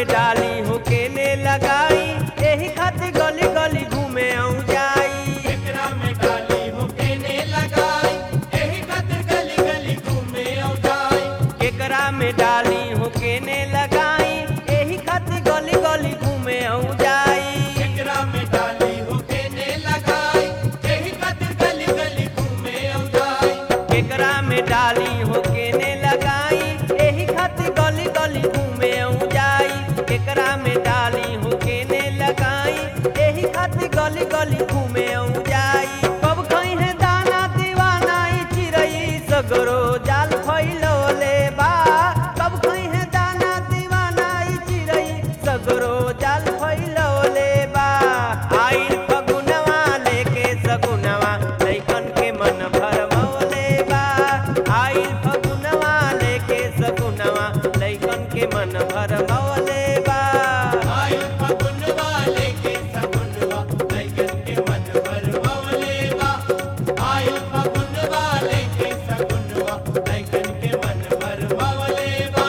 में डाली हो केने लगाई एही खातिर गली गली घूमे आऊं जाई एकरा में डाली हो केने लगाई एही खातिर गली गली घूमे औ जाई केकरा में डाली हो केने लगाई एही खातिर गली गली घूमे आऊं जाई एकरा में डाली हो केने लगाई एही खातिर गली गली घूमे औ जाई केकरा में डाली हो केने लगाई एही खातिर गली गली घूमे आऊं जाई केकरा में डाली हो केने लगाई एही खातिर गली गली घूमे आऊं जाई कब खई है दाना दीवाना ई चिरई सगरो जाल फैलौले बा कब खई है दाना दीवाना ई चिरई सगरो जाल फैलौले बा आइल फगुनवा लेके सगुनवा लइकन के मन भरमौले बा आइल फगुनवा लेके सगुनवा लइकन के मन भरमौले बा आई फगुन वाले के सगुनवा लइकन के मन भरवले बा आई फगुन वाले के सगुनवा लइकन के मन भरवले बा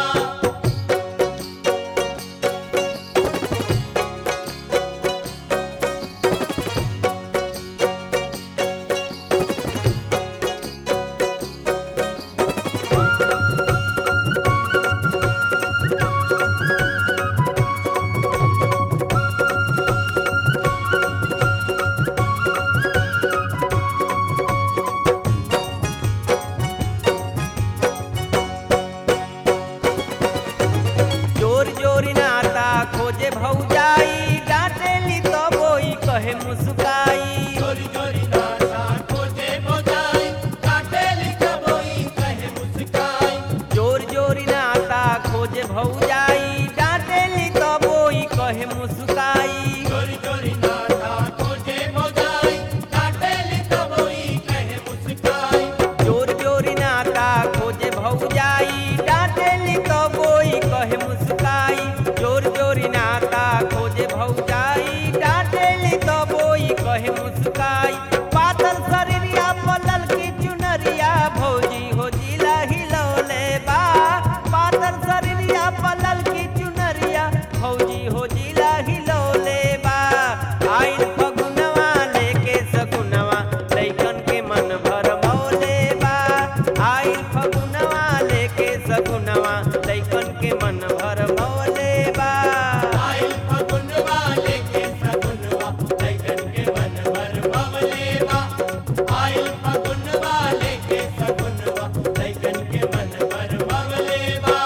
जोर जोर नाता खोजे भौजाई डांटेली तो बोई कहे मुस्काई चोरी चोरी नाता खोजे बोजाई काटेली कबोई कहे मुस्काई जोर जोर नाता खोजे भौजाई डांटेली तो बोई कहे मुस्काई चोरी चोरी नाता खोजे बोजाई काटेली कबोई कहे मुस्काई जोर जोर नाता खोजे भौजाई डांटेली तो बोई कहे मुस्काई जोर जोर नाता खोजे भौजाई डांटेली तो बोई कहे मुस्काई पातल शरीरिया पलल की चुनरिया भौजी हो जिला हिलौले बा पातल शरीरिया पलल की चुनरिया भौजी हो जिला हिलौले बा आइल फगुनवा लेके सगुनवा लइकन के मन भरमौले बा आइल फगुनवा लेके सगुनवा लइकन के मन भरमौले बा आई फगुन वाले के सगुनवा लइकन के मन भरवले बा आई फगुन वाले के सगुनवा लइकन के मन भरवले बा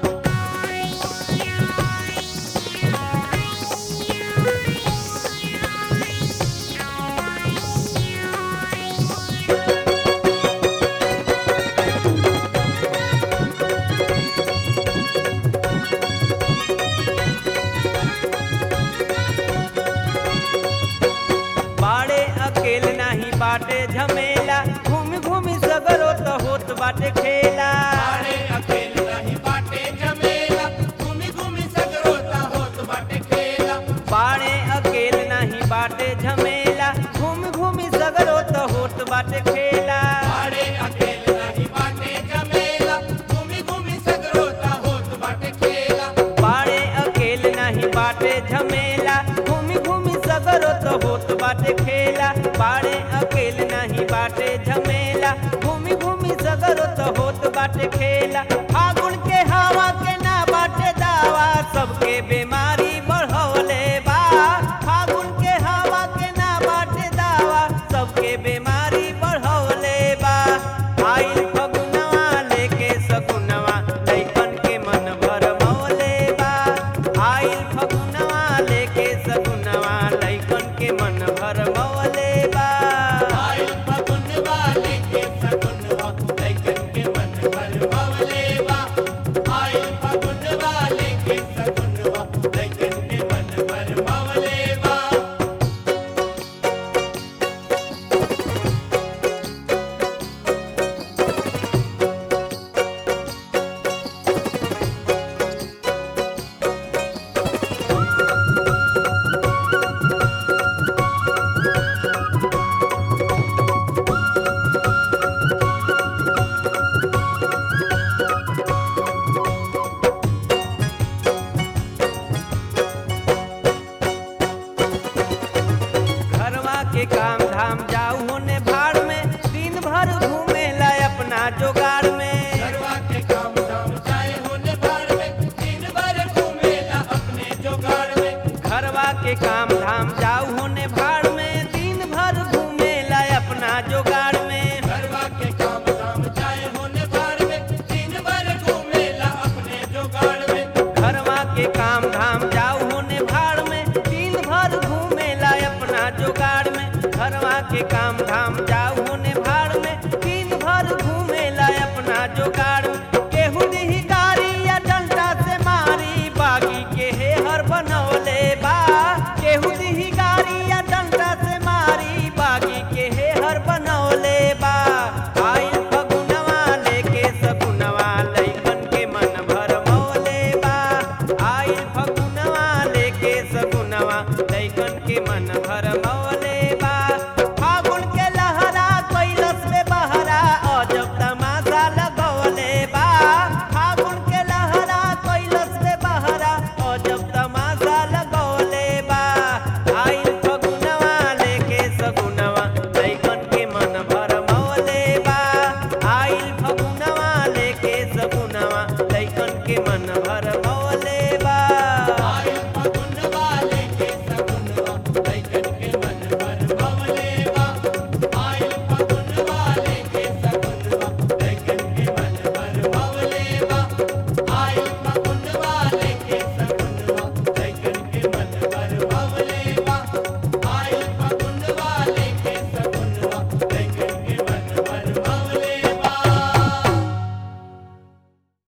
बाड़े अकेल नाही बाटे झमेला घूम घूम सगरो तो होत बाटे खेला बाड़े अकेल नहीं बाटे जमेला घूमी घूमी सगरोता होत बाटे खेला बाड़े अकेल नाही बाटे झमेला घूम घूम सगरो तो होत बाटे खेला बाड़े अकेल नहीं बाटे जमेला घूमी घूमी सगरोता होत बाटे खेला बाड़े अकेल नाही बाटे झमेला घूमी घूमी सगरो तो होत बाटे खेला बाड़े अकेल नाही बाटे झमेला घूमी घूमी सगरो तो होत बाटे खेला फागुन के हवा के ना बाटे दावा सबके बीमारी बढ़ौले बा फागुन के हवा के ना बाटे दावा सबके बीमारी बढ़ौले बा आइल फगुनवा लेके सगुनवा लइकन के मन भरमौले बा आइल फगुनवा लेके सगुनवा लइकन के मन भरमौले बा आई फगुन वाले के सगुन धाम जाऊ होने भाड़ में दिन भर घूमेला अपना जोगाड़ में घरवा के काम धाम चाहे होने भाड़ में दिन भर घूमेला अपने जोगाड़ में घरवा के काम धाम जाऊ होने भाड़ में दिन भर घूमेला अपना जोगाड़ में घरवा के काम धाम चाहे होने भाड़ में दिन भर घूमेला अपने जोगाड़ में घरवा के काम धाम जाऊ होने भाड़ में दिन भर घूमेला अपना जोगाड़ में घरवा के काम धाम जाऊ